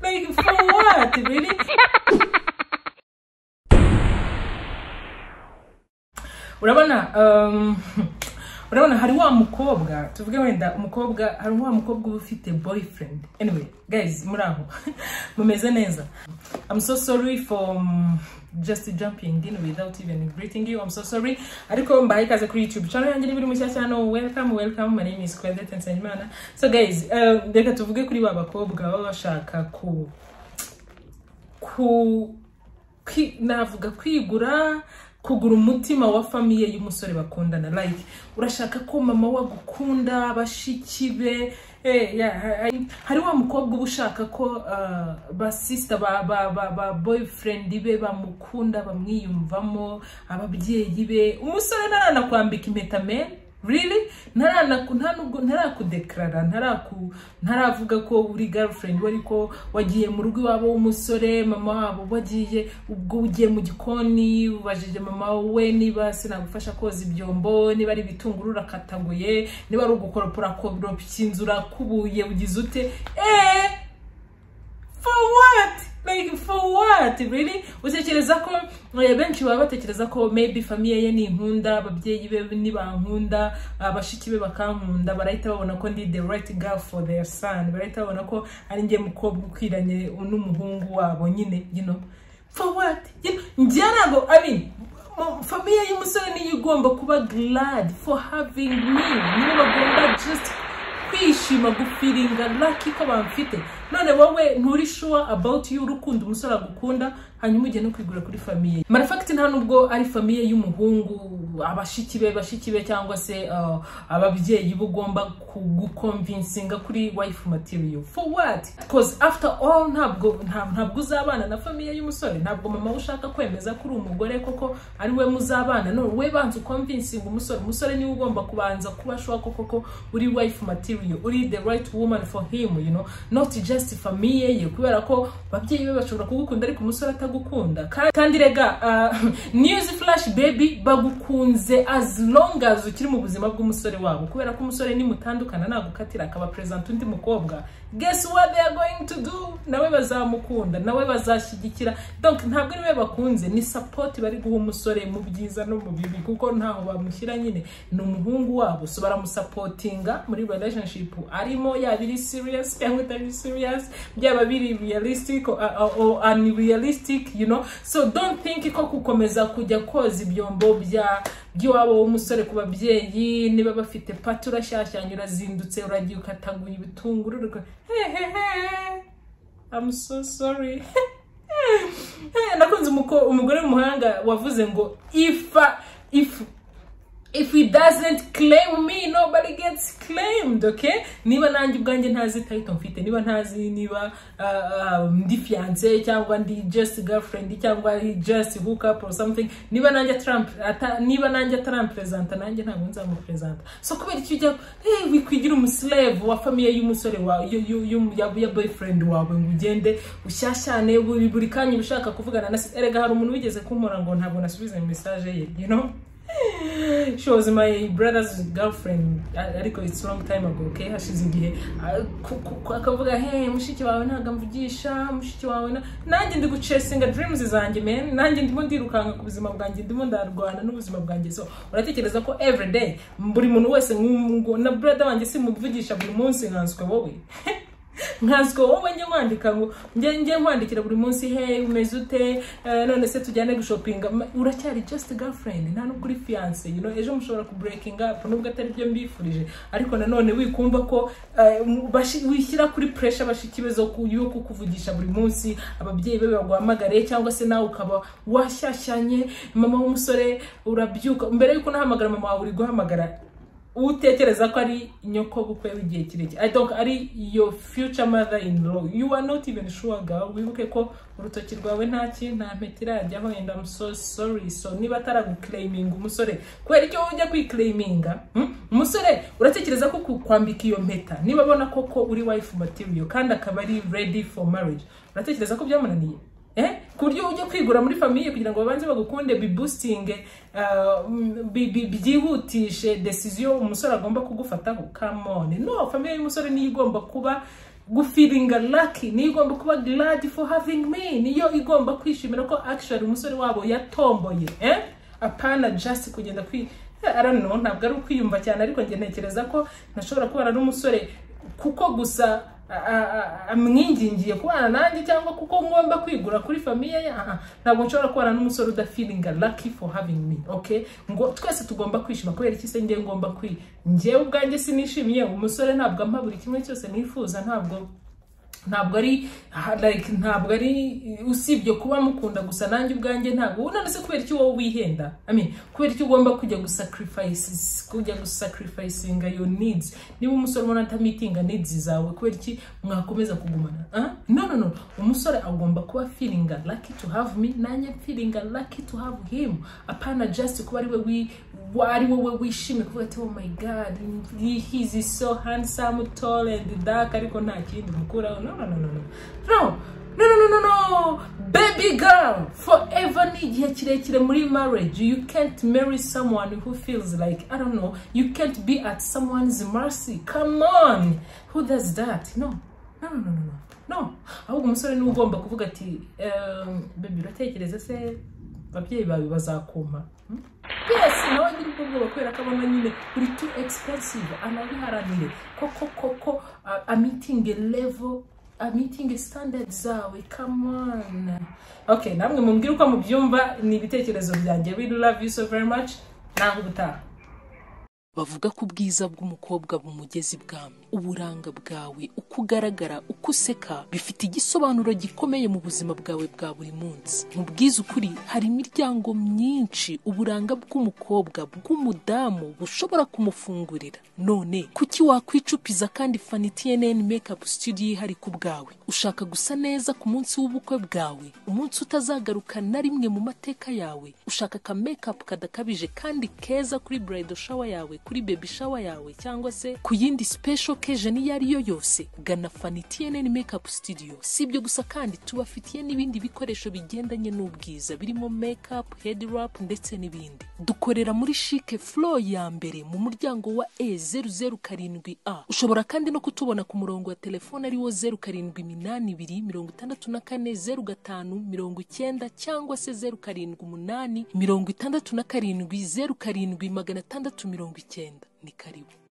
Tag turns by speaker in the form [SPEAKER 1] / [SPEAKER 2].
[SPEAKER 1] like, for what? Really? urabona um, urabona hari wa mukobwa tuvuge wenda umukobwa hari wa mukobwa uba ufite boyfriend anyway guys muri aho mumeze neza i'm so sorry for um, just jumping in without even greeting you i'm so sorry ariko mbaye ikaze kuri youtube channel yanjye ni biri mushyashya hano welcome welcome my name is Claudette Nsengimana so guys uh, reka tuvuge kuri ba bakobwa baba bashaka ku ku kwi- navuga kwigura kugura umutima wa famiye y'umusore bakundana like urashaka ko mama we agukunda bashiki be eh, ya, ha- ha- hari wa mukobwa uba ushaka ko uh, basista ba, ba, ba, ba boyfriend be bamukunda bamwiyumvamo ababyeyi be umusore naranakwambika impeta men really ntaranaku- nta nubwo ntarakudekarara ntaraku ntaravuga ko uri girlfriend we ariko wagiye mu rugo iwabo w'umusore mama wabo wagiye ubwo ugiye mu gikoni ubajije mama we niba sinagufasha koza ibyombo niba ari ibitunguru urakataguye niba ari ugukoropora koropya inzu urakubuye ugize ute eee for what like for what really utekereza ko eh, benshi baba batekereza ko maybe famiye ye ni inkunda ababyeyi be nibankunda abashiki be bakankunda barahita babona ko ndi the right girl for their son barahita babona ko ari njye mukobwa ukwiranye n'umuhungu wabo nyine you know for what You know, njye ntabwo i mean mu- famiye y'umusore niyo igomba kuba glad for having me nibo bagomba just kwishima gufiringa laki ko bamfite none wowe nturi sure about you urukundo umusore agukunda hanyuma ujye no kwigura kuri famiye ye. matter of fact nta nubwo ari famiye y'umuhungu abashiki be bashiki be cyangwa se uh, ababyeyi be ugomba kugukomvinsinga kuri wife material for what because after all ntabwo nta- ntabwo uzabana na famiye y'umusore ntabwo mama we ushaka kwemeza ko uri umugore koko ari we muzabana none we banza ukomvinsinga umusore umusore niwe ugomba kubanza kuba sure ko koko uri wife material uri the right woman for him you know not just famiye ye kubera ko ababyeyi be bashobora kugukunda ariko umusore atagukunda Ka- kandi rega uh, news flash baby bagukunze as long as ukiri mu buzima bw'umusore wabo kubera ko umusore nimutandukana nagukatira akaba present undi mukobwa guess what they are going to do nawe bazamukunda nawe bazashyigikira donc ntabwo niwe bakunze ni support bari guha umusore mu byiza no mu bibi kuko ntaho bamushyira nyine ni umuhungu wabo so baramusapotinga muri relationship arimo yaba iri serious cyangwa itari serious byaba biri realistic or, or, or unrealistic you know so don't think ko gukomeza kujya koza ibyombo bya by'iwabo w'umusore ku babyeyi niba bafite pati urashyashyanya urazindutse uragiye ukataguye ibitunguru uruga- hehehe I'm so sorry nakunze umuko- umugore w'umuhanga wavuze ngo if I- if if he doesn't claim me nobody gets claimed okay niba nanjye ubwanjye ntazi title mfite niba ntazi niba uh, um, ndi fiance cyangwa ndi just girlfriend cyangwa ari just hook up or something niba nanjye Trump ata, niba nanjye atarampresenta nanjye ntabwo nzamupresenta so kubera icyo ujya hey, wikwigira umuslave wa famiye y'umusore wawe yu- yu- yu- ya- ya boyfriend wawe ngo ugende ushyashyane buri buri kanya uba ushaka kuvugana na se erega hari umuntu wigeze kumpora ngo ntabwo nasubiza message ye you know she was my brother's girlfriend a- ariko it's long time ago okay hashize igihe A- ku- ku- ku- akavuga he mushiki wawe ntabwo amvugisha mushiki wawe na-" nanjye ndi gucesinga dreams zanjye men nanjye ndimo ndirukanka ku buzima bwanjye ndimo ndarwana n'ubuzima bwanjye so uratekereza ko every day buri muntu wese ngu- ngu- na brother wanjye simuvugisha buri munsi nkanswe wowe nkanswe wowe njye nkwandika ngo njye njye nkwandikira buri munsi he umeze ute Eh, none se tujyane gushopinga Ma- uracyari just girlfriend nta nubwo uri fiance you know ejo mushobora kubreaking up nubwo atari byo mbifurije ariko nanone wikumva ko eh, mu- bashi- wishyira kuri pressure bashiki be zo ku- yo kukuvugisha buri munsi ababyeyi be baguhamagare cyangwa se nawe ukaba washyashyanye mama w'umusore urabyuka mbere y'uko unahamagara mama wawe uri guhamagara utekereza ko ari nyokobukwe w'igihe kirekire I don't- ari your future mother in law you are not even sure girl wibuke ko urutoki rwawe ntaki nta mpeta irajyaho and I'm so sorry so niba ataraguclaiminga umusore kubera icyo ujya kwiclaiminga hmm? umusore uratekereza ko kukwambika iyo mpeta niba abona koko uri wife material kandi akaba ari ready for marriage uratekereza ko byamunaniye eh ku buryo ujya kwigura muri famiye kugira ngo babanze bagukunde bibustinge uh, mm, bi- bi- byihutishe desiziyo umusore agomba kugufataho kamone no famiye y'umusore niyo igomba kuba gufiringa laki niyo igomba kuba glad for having me niyo igomba kwishimira ko actually umusore wabo yatomboye eh apana just kugenda kwi arano ntabwo ari ukwiyumva cyane ariko njye ntekereza ko nashobora kubana n'umusore kuko gusa a- a- a- amwingingiye kubana nanjye cyangwa kuko ngomba kwigura kuri famiye ye aha, ntabwo nshobora kubana n'umusore udafiringa lucky for having me okay ngo twese tugomba kwishima kubera iki se njye ngomba kwi njyewe ubwanjye sinishimiye umusore ntabwo ampa buri kimwe cyose nifuza ntabwo ntabwo ari ha- like ntabwo ari usibye kuba mukunda gusa nanjye ubwanjye ntabwo none se kubera iki wowe wihenda I mean, kubera iki ugomba kujya gusacrifices kujya gusacrificinga your needs niba umusore ubona atamitinga needs zawe kubera iki mwakomeza kugumana ah? no no no umusore agomba kuba feelinga lucky to have me nanjye feelinga lucky to have him apana just kuba ari we wi- wa- ari wowe wishimye kuvuga ati oh my god he- he's so handsome tall and dark ariko nta kindi mukuraho no no no no no no no no no no no baby girl forever ni igihe kirekire muri marriage you can't marry someone who feels like i don't know you can't be at someone's mercy come on who does that no no no no no no no ahubwo umusore niwe ugomba kuvuga ati ehm, baby uratekereza se ababyeyi bawe bazakumpa Hmm? yes nawe nyiri ubwo bwoba kubera ko abona nyine uri too expensive anabiharanire koko koko a- amitinge level amitinge standard zawe come on okay namwe mumbwire uko mubyumva ni ibitekerezo byanjye we do love you so very much naho ubutaha
[SPEAKER 2] bavuga ko ubwiza bw'umukobwa bumugeza ibwami uburanga bwawe uko ugaragara uko useka bifite igisobanuro gikomeye mu buzima bwawe bwa buri munsi mu bwiza ukuri hari imiryango myinshi uburanga bw'umukobwa bw'umudamu bushobora kumufungurira none kuki wakwicupiza kandi fanitnn makeup studio ihari ku bwawe ushaka gusa neza ku munsi w'ubukwe bwawe umunsi utazagaruka na rimwe mu mateka yawe ushaka ka makeup kadakabije kandi keza kuri bridal shower yawe kuri baby shower yawe cyangwa se ku yindi special occasion iyo ari yo yose gana Fanny TNN makeup studio si ibyo gusa kandi tubafitiye n'ibindi bikoresho bigendanye n'ubwiza birimo makeup head wrap ndetse n'ibindi dukorera muri chic flow ya mbere mu muryango wa E007A ushobora kandi no kutubona ku murongo wa telefone ariwo 0782640590 cyangwa se 0788670770 ni karibu